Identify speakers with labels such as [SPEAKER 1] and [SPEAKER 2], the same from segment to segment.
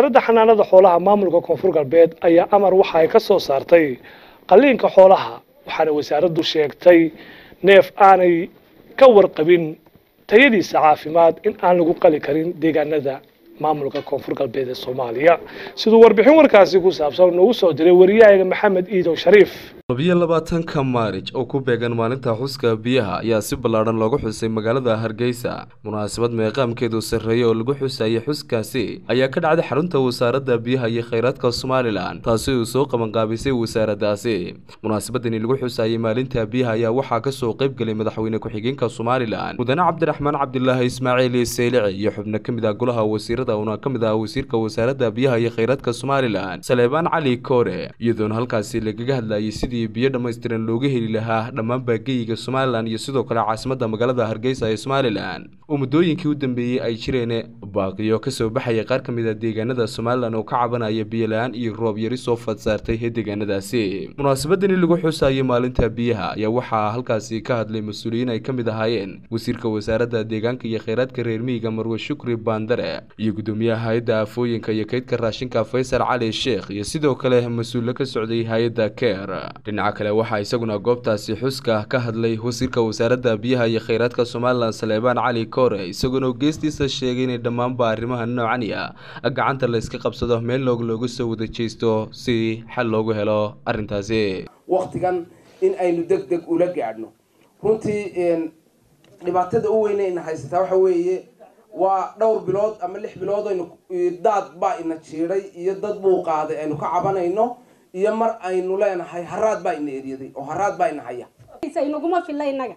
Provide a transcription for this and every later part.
[SPEAKER 1] wasaaradda xanaanada xoolaha maamulka koonfur galbeed ayaa amar waxa ay ka soo saartay qalliinka xoolaha waxaana wasaaraddu sheegtay neef aanay ka warqabin tayadiisa caafimaad in aan lagu qali karin deegaanada maamulka koonfur galbeed ee soomaaliya siduu warbixin warkaasi ku saabsan noogu soo diray wariyahaga maxamed iidow shariif
[SPEAKER 2] labiyo labaatanka maarij oo ku beegan maalinta xuska biyaha ayaa si ballaadhan loogu xusay magaalada hargeysa munaasabad meeqaamkeedu sarreeyay oo lagu xusayay xuskaasi ayaa ka dhacday xarunta wasaaradda biyaha iyo kheyraadka somalilan taasi uu soo qabanqaabisay wasaaraddaasi munaasabadani lagu xusayay maalinta biyaha ayaa waxaa kasoo qayb gelay madaxweyne ku-xigeenka somalilan mudane cabdiraxmaan cabdilaahi ismaaciil seylici iyo xubno ka mid ah golaha wasiirada una ka mid ah wasiirka wasaaradda biyaha iyo kheyraadka somalilan saleebaan cali koore iyadoona halkaasi lagaga hadlayay sidii biyo dhammaystiran looga heli lahaa dhammaan baageyiga somalilan iyo sidoo kale caasimadda magaalada hargeysa ee somalilan oo muddooyinkii u dambeeyey ay jireen baaqiyo kasoo baxaya qaar ka mid a deegaanada somalilan oo ka cabanaya biyola-aan iyo roob yari soo fadsaartay ee deegaanadaasi munaasabadani lagu xusayay maalinta biyaha ayaa waxaa halkaasi ka hadlay mas-uuliyiin ay ka mid ahaayeen wasiirka wasaaradda deegaanka iyo kheyraadka reer miyiga marwe shukri baandare iyo gudoomiyaha hay-adda aafooyinka iyo kaydka raashinka faysal cali sheekh iyo sidoo kale mas-uulo ka socday hay-adda keer dhinaca kale waxaa isaguna goobtaasi xuska ka hadlay wasiirka wasaaradda biyaha iyo kheyraadka somalilan saleebaan cali koore isagoona geestiisa sheegay inay dhammaanba arrimaha noocani ah gacanta la iska qabsado meel loog looga soo wada jeesto si xal loogu helo arrintaasi
[SPEAKER 3] waktigan in aynu deg deg ula gaadhno runtii dhibaatada u weyne ina haysataa waxa weeye waa dhowr bilood ama lix bilood aynu daad baa ina jiiday iyo dad buu qaaday aynu ka cabanayno iyo mar aynu leenahay haraad baa ina eryaday oo haraad baa ina haya
[SPEAKER 4] inaguma filla inaga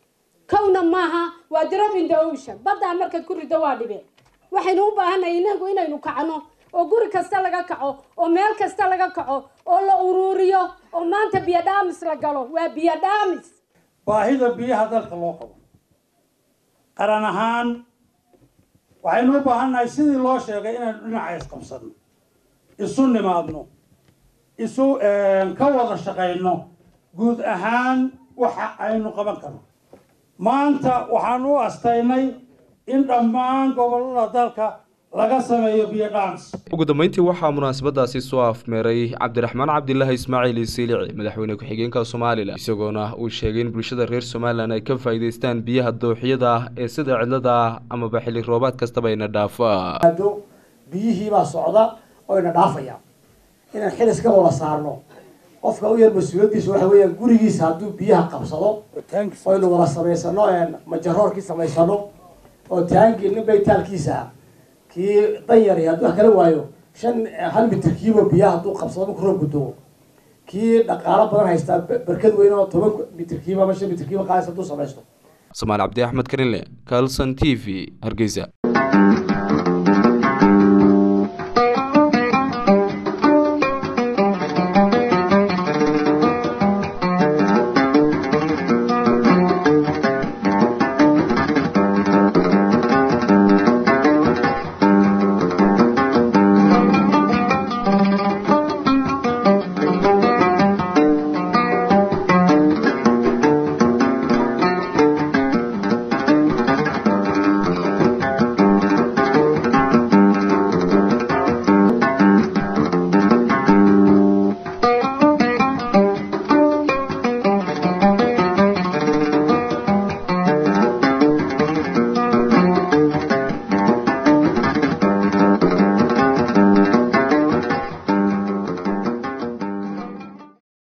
[SPEAKER 4] kowna maaha waa drop in the ocean baddaa markaad ku rido waa dhibeen waxaynu u baahanay inagu inaynu kacno oo guri kasta laga kaco oo meel kasta laga kaco oo la uruuriyo oo maanta biyo dhaamis la galo waa biyo dhaamis
[SPEAKER 5] baahida biyaha dalka loo qabo qaran ahaan waxaynu u baahannahay sidii loo sheegay inaynu dhinaca isqabsano isu nimaadno isu ka wada shaqayno guud ahaan waxa aynu qaban karno maanta waxaan u astaynay in dhammaan gobollada dalka laga sameeyo biyo dhaamis
[SPEAKER 2] ugu dambeyntii waxaa munaasabadaasi soo afmeeray cabdiraxmaan cabdilaahi ismaaciil siilici madaxweyne ku-xigeenka somalilan isagoona uu sheegay in bulshada reer somalilan ay ka faa'iidaystaan biyaha dooxyada ee sida cidlada amaba xilli roobaad kastaba ina dhaafa
[SPEAKER 6] biyihiibaa socda oo ina dhaafaya inaan xilis ka wada saarno qofka u yar mas-uuliyaddiisa waxa weeyaan gurigiisa hadduu biyaha qabsado oynu wada samaysano majaroorkii samaysano oo taangii nin baytaalkiisa kii danyari hadduu wax kala waayo shan hal mitirkiiba biyaha hadduu qabsado marku roob gudo kii dhaqaalo badan haystaa barkad weyn oo toban mitirkiiba ama shan mitirkiiba qaadaysa hadduu samaysto
[SPEAKER 2] somaali cabdi axmed karinle calson t v hargeysa